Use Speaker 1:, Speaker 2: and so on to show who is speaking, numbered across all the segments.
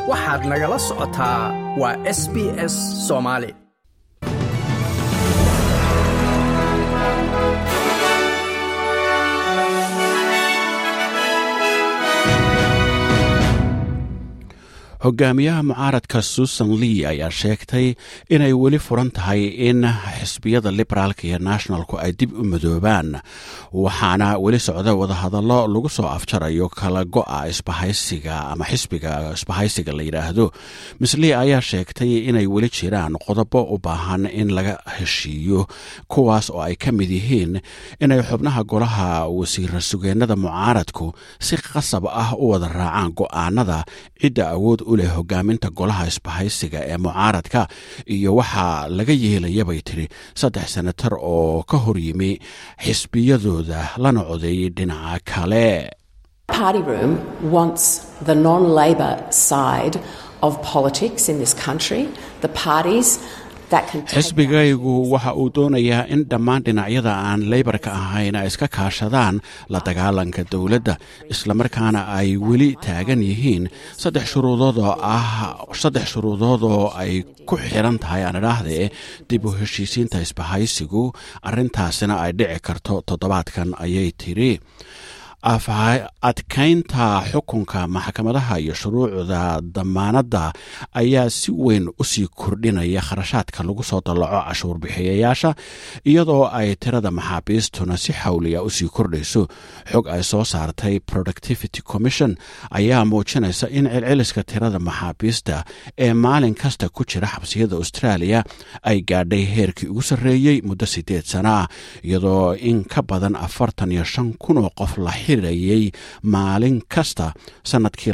Speaker 1: waxaad nagala socotaa waa s b s soomaali
Speaker 2: hogaamiyaha mucaaradka susan lee ayaa sheegtay inay weli furan tahay in xisbiyada liberaalka iyo nationalku ay dib u madoobaan waxaana weli socda wadahadallo lagu soo afjarayo kala go'a isbahaysiga ama xisbiga isbahaysiga la yidhaahdo miss lee ayaa sheegtay inay weli jiraan qodobo u baahan in laga heshiiyo kuwaas oo ay ka mid yihiin inay xubnaha golaha wasiira sugeennada mucaaradku si qasab ah u wada raacaan go'aanada cidda awood u leh hogaaminta golaha isbahaysiga ee mucaaradka iyo waxaa laga yeelayabay tiri saddex senatar oo ka hor yimi xisbiyadooda lana codeeyey dhinaca kale
Speaker 3: party room wants the non-labor side of politics in this country the parties
Speaker 2: xisbigaygu waxa uu doonayaa in dhammaan dhinacyada aan leybarka ahayn ay iska kaashadaan la dagaalanka dowladda islamarkaana ay weli taagan yihiin saddex shuruudoodoo ah saddex shuruudood oo ay ku xiran tahay aan idhaahdee dib u heshiisiinta isbahaysigu arrintaasina ay dhici karto toddobaadkan ayay tiri adkaynta xukunka maxkamadaha iyo shuruucda damaanadda ayaa si weyn usii kordhinaya kharashaadka lagu soo dallaco cashuur bixiyayaasha iyadoo ay tirada maxaabiistuna si xawliya usii kordhayso xog ay soo saartay productivity commission ayaa muujinaysa in celceliska tirada maxaabiista ee maalin kasta ku jira xabsiyada australia ay gaadhay heerkii ugu sarreeyey muddo siddeed sana ah iyadoo in ka badan afartan iyo shan kun oo qof la xirayay maalin kasta sannadkii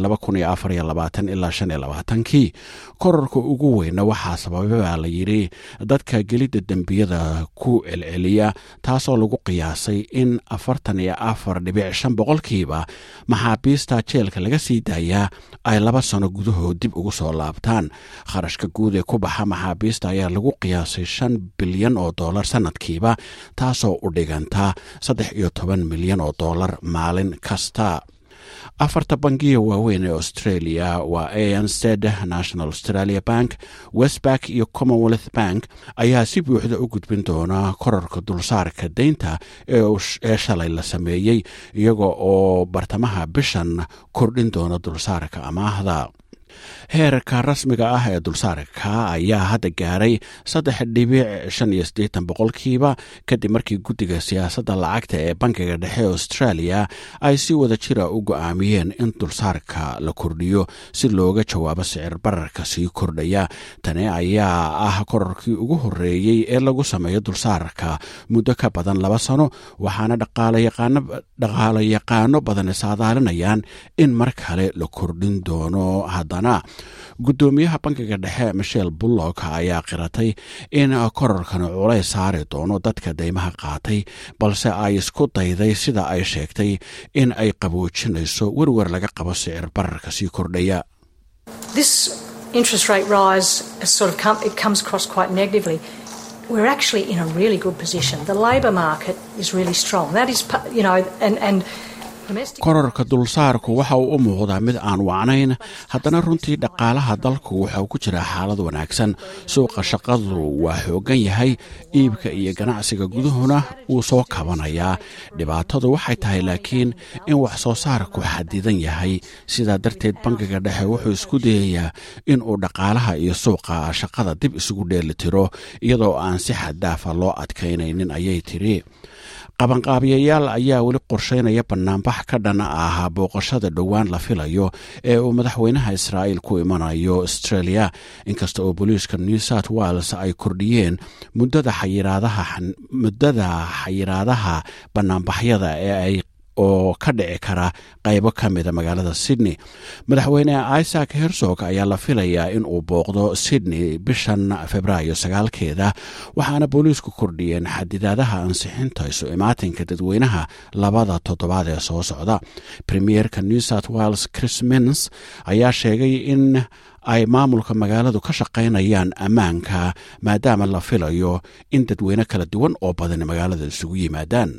Speaker 2: ilaa kii korarka ugu weyna waxaa sababay baa la yidhi dadka gelidda dembiyada ku celceliya taasoo lagu qiyaasay in afartan iyo afar dhibic shan boqolkiiba maxaabiista jeelka laga sii daayaa ay laba sano gudahood dib ugu soo laabtaan kharashka guud ee ku baxa maxaabiista ayaa lagu qiyaasay shan bilyan oo dollar sannadkiiba taasoo u dhiganta saddex iyo toban milyan oo dollar maalin kasta afarta bangiya waaweyn ee australia waa ansted national australia bank westback iyo commonwealth bank ayaa si buuxda u gudbin doona korarka dulsaarka deynta ee shalay la sameeyey iyaga oo bartamaha bishan kordhin doona dulsaarka amaahda heerka rasmiga ah ee dulsaarka ayaa hadda gaaray saddex dhibic shan iyo siddeetan boqolkiiba kadib markii guddiga siyaasadda lacagta ee bankiga dhexe australia ay si wada jira u go'aamiyeen in dulsaarka la kordhiyo si looga jawaabo sicir bararka sii kordhaya tani ayaa ah korarkii ugu horreeyey ee lagu sameeyo dulsaarka muddo ka badan laba sano waxaana dhaqaalo yaqaano badan saadaalinayaan in mar kale la kordhin doono haddana guddoomiyaha bankiga dhexe michel bullock ayaa qiratay in korarkan culays saari doono dadka deymaha qaatay balse ay isku dayday sida ay sheegtay in ay qaboojinayso werwer laga qabo sicir bararka sii kordhaya
Speaker 4: interest rate rise sort of come, it comes across quite negatively. We're actually in a really good position. The labour market is really strong. That is, you know, and, and
Speaker 2: korarka dulsaarku waxa uu u muuqdaa mid aan wacnayn haddana runtii dhaqaalaha dalku waxa uu ku jiraa xaalad wanaagsan suuqa shaqadu waa xoogan yahay iibka iyo ganacsiga gudahuna wuu soo kabanayaa dhibaatadu waxay tahay laakiin in wax soo saarku xadidan yahay sidaa darteed bankiga dhexe wuxuu isku dayayaa in uu dhaqaalaha iyo suuqa shaqada dib isugu dheelitiro iyadoo aan si xaddaafa loo adkaynaynin ayay tiri qabanqaabiyayaal ayaa weli qorsheynaya banaanbax ka dhan ah booqashada dhowaan la filayo ee uu madaxweynaha israa'iil ku imanayo australia inkasta oo booliiska new south wales ay kordhiyeen muddada xayiraadaha xayiraadaha banaanbaxyada ee ay oo ka dhici kara qaybo ka mida magaalada sydney madaxweyne isaac hersog ayaa la filayaa in uu booqdo sydney bishan februaayo sagaalkeeda waxaana booliisku kordhiyeen xadidaadaha ansixinta isu imaatinka dadweynaha labada toddobaad ee soo socda premierka new south wales chris mins ayaa sheegay in ay maamulka magaaladu ka shaqaynayaan ammaanka maadaama la filayo in dadweyne kala duwan oo badan magaalada isugu yimaadaan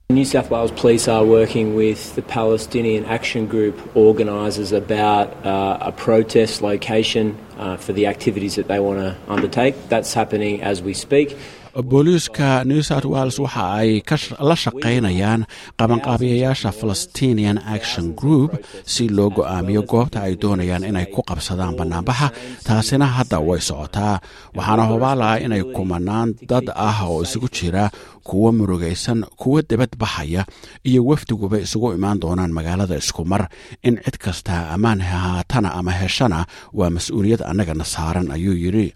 Speaker 5: New South Wales Police are working with the Palestinian Action Group organisers about uh, a protest location uh, for the activities that they want to undertake. That's happening as we speak.
Speaker 2: booliiska new south wales waxa ay la shaqaynayaan qabanqaabiyayaasha palestinian action group si loo go-aamiyo goobta ay doonayaan inay ku qabsadaan bannaanbaxa taasina hadda way socotaa waxaana hubaalaha inay kumanaan dad ah oo isugu jira kuwo murugaysan kuwo debad baxaya iyo wafdiguba isugu imaan doonaan magaalada isku mar in cid kasta ammaan hahaatana ama heshana waa mas-uuliyad annagana saaran ayuu yidhi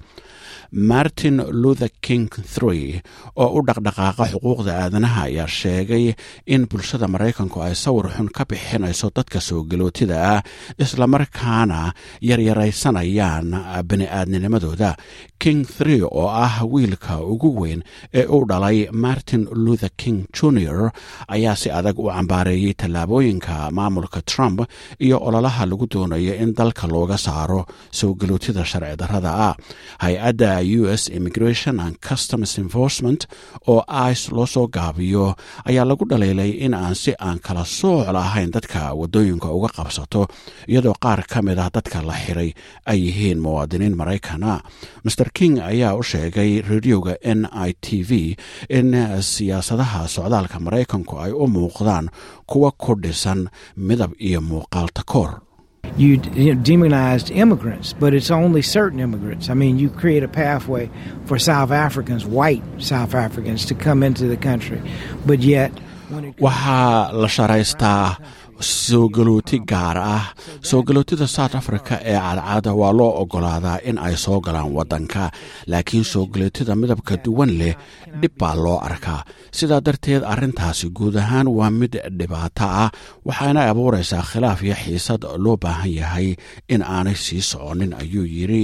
Speaker 2: martin luther king three oo u dhaqdhaqaaqa xuquuqda aadanaha ayaa sheegay in bulshada maraykanku ay sawir xun ka bixinayso dadka soo galootida ah islamarkaana yaryaraysanayaan bani-aadninimadooda king three oo ah wiilka ugu weyn ee u dhalay martin luther king junior ayaa si adag u cambaareeyey tallaabooyinka maamulka trump iyo ololaha lagu doonayo in dalka looga saaro soo galootida sharci darrada ah hay-adda u s immigration and customs enforcement oo ice loo soo gaabiyo ayaa lagu dhaliilay in aan si aan kala sooc lahayn dadka waddooyinka uga qabsato iyadoo qaar ka mid ah dadka la xiray ay yihiin muwaadiniin maraykana master king ayaa u sheegay radioga n i t v in siyaasadaha socdaalka maraykanku ay u muuqdaan kuwa ku dhisan midab iyo muuqaal takoor
Speaker 6: you, you know, demonized immigrants, but it's only certain immigrants. I mean, you create a pathway for South Africans, white South Africans, to come into the country, but yet.
Speaker 2: waxaa la sharaystaa soo galooti gaar ah soo galootida south africa ee cadcada waa loo ogolaadaa in ay soo galaan waddanka laakiin soo galootida midabka duwan leh dhib baa loo arkaa sidaa darteed arrintaasi guud ahaan waa mid dhibaato ah waxaana abuuraysaa khilaaf iyo xiisad loo baahan yahay in aanay sii soconin ayuu yidhi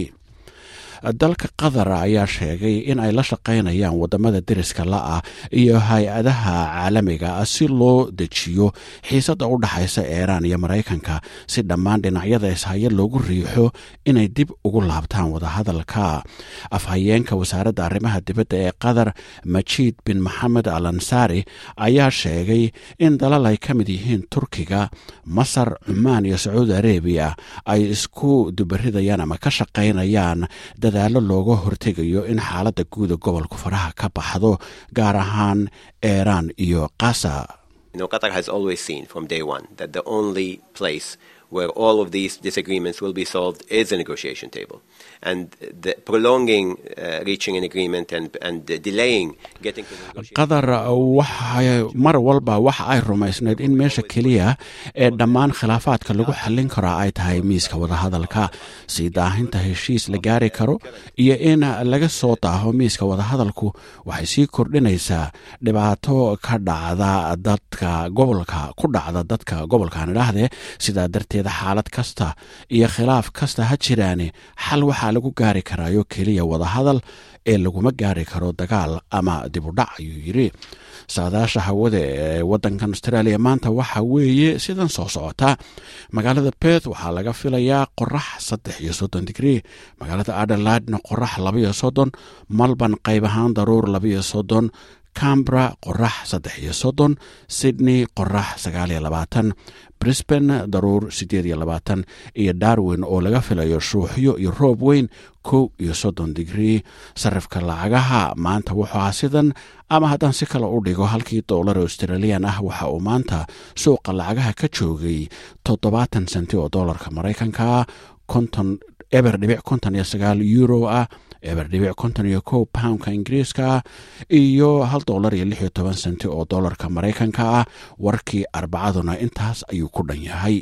Speaker 2: dalka qatar ayaa sheegay in ay la shaqaynayaan wadamada deriska la-ah iyo hay-adaha caalamiga ah si loo dejiyo xiisadda u dhaxaysa iiraan iyo maraykanka si dhammaan dhinacyada ishaya loogu riixo inay dib ugu laabtaan wadahadalka afhayeenka wasaaradda arrimaha dibadda ee qatar majiid bin maxamed al ansaari ayaa sheegay in dalal ay ka mid yihiin turkiga masar cumaan iyo sacuudi arabiya ay isku dubaridayaan ama ka shaqaynayaan dadaalo looga hortegayo in xaaladda guuda gobolku faraha ka baxdo gaar ahaan iiraan iyo qasa
Speaker 7: You know, Qatar has always seen from day one that the only place where all of these disagreements will be solved is a negotiation table. And the prolonging uh, reaching an agreement and, and delaying getting to the negotiation
Speaker 2: qatar waxay mar walba waxa ay rumaysnayd in meesha keliya ee dhammaan khilaafaadka lagu xallin karo ay tahay miiska wadahadalka sii daahinta heshiis la gaari karo iyo in laga soo daaho miiska wadahadalku waxay sii kordhinaysaa dhibaato ka dhacda dadka gobolka ku dhacda dadka gobolkan idhaahdee sidaa darteed xaalad kasta iyo khilaaf kasta ha jiraane xal waxaa lagu gaari karaayo keliya wadahadal ee laguma gaari karo dagaal ama dibudhac ayuu yidhi saadaasha hawada ee wadankan australia maanta waxa weeye sidan soo socota magaalada beth waxaa laga filayaa qorax saddex iyo soddon digrii magaalada adelaidna qorax labaiyo soddon malban qayb ahaan daruur labaiyo soddon cambra qorax saddex iyo soddon sydney qorax sagaal iyo labaatan brisbane daruur siddeed iyo labaatan iyo darwin oo laga filayo shuuxyo iyo roob weyn kow iyo soddon digrii sarifka lacagaha maanta wuxuu ahaa sidan ama haddaan si kale u dhigo halkii doolar australian ah waxa uu maanta suuqa lacagaha ka joogay toddobaatan senti oo doolarka maraykanka konton eber dhibic konton iyo sagaal euro ah eber dhibic konton iyo kow poundka ingiriiska iyo hal doolar iyo lix iyo toban senti oo doolarka maraykanka ah warkii arbacaduna intaas ayuu ku dhan yahay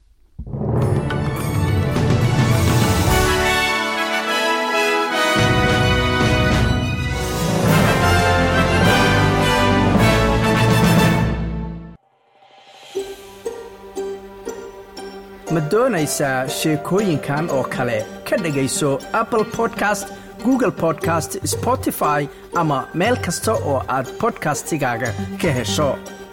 Speaker 1: ma doonaysaa sheekooyinkan oo kale ka dhegayso apple podcast google podcast spotify ama meel kasta oo aad bodkastigaaga ka hesho